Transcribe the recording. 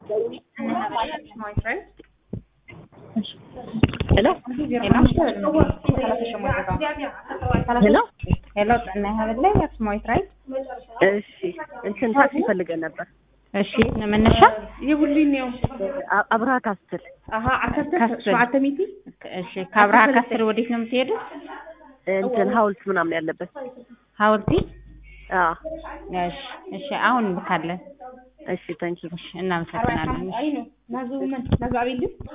ሄሎ ሄሎ ሄሎ ጤና ይስጥልኝ ላይ አክሱማዊት ራይት እሺ እንትን ታክሲ ፈልገን ነበር እሺ መነሻ የቡሊን ነው አ- አብርሃ ካስትል አሀ ዓሰርተ ካስትል። ሸውዓተ ሚቲ እሺ ከአብርሃ ካስር ወዴት ነው የምትሄዱት እንትን ሀውልት ምናምን ያለበት ሀውልቲ አዎ እሺ እሺ አሁን እንልካለን እሺ ታንኪ እሺ እናመሰግናለን አይ ነው ናዙ ምን ናዙ አቤልም